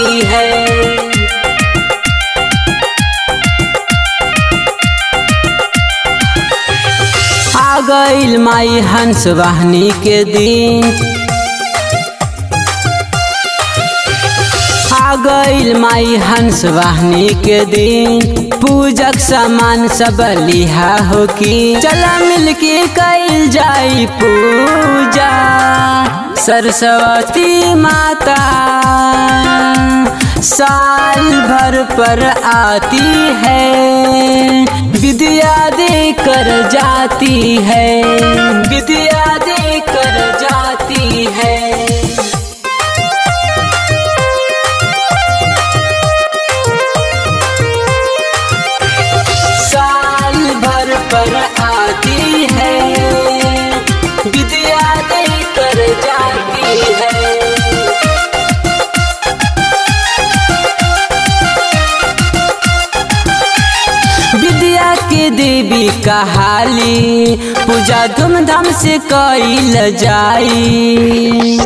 जाती है आ गईल माई हंस वाहनी के दिन आ गईल माई हंस वाहनी के दिन पूजक सामान सब लिहा हो की चला मिलके कईल जाई पूजा सरस्वती माता साल भर पर आती है विद्या दे कर जाती है विद्या दे कर जाती है साल भर पर आती है विद्या दे कर जाती है विद्या के देवी कहाली पूजा धूमधाम से कैल जाई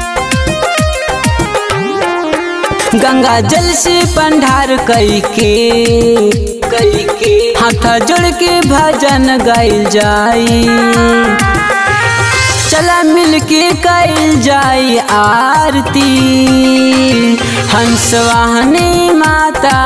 गंगा जल से पंडार कई के कई के हाथ जोड़ के भजन गाइल जाई चला मिल के कैल जाई आरती हंस वाहनी माता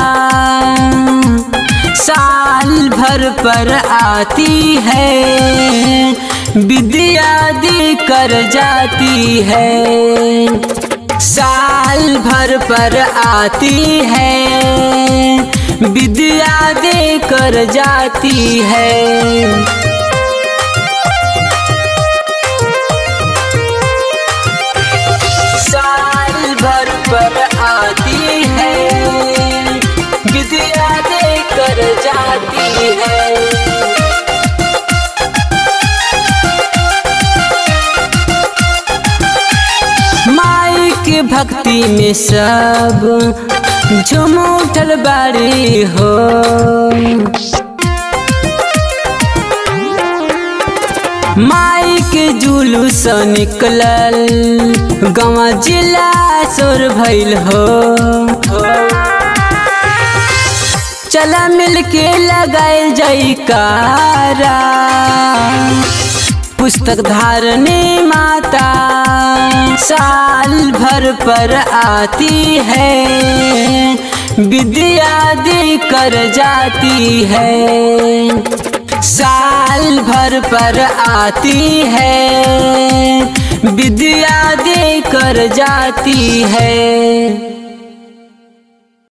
साल भर पर आती है विद्या दे कर जाती है साल भर पर आती है विद्या दे कर जाती है साल भर पर आती है विद्या दे कर जाती है माई के भक्ति में सब झूम उठल बाड़ी हो माई के जुलूस निकलल गवा जिला सोर भइल हो चला मिल के लगाए जाई कारा पुस्तक धारने माता साल भर पर आती है विद्या दे कर जाती है साल भर पर आती है विद्या दे कर जाती है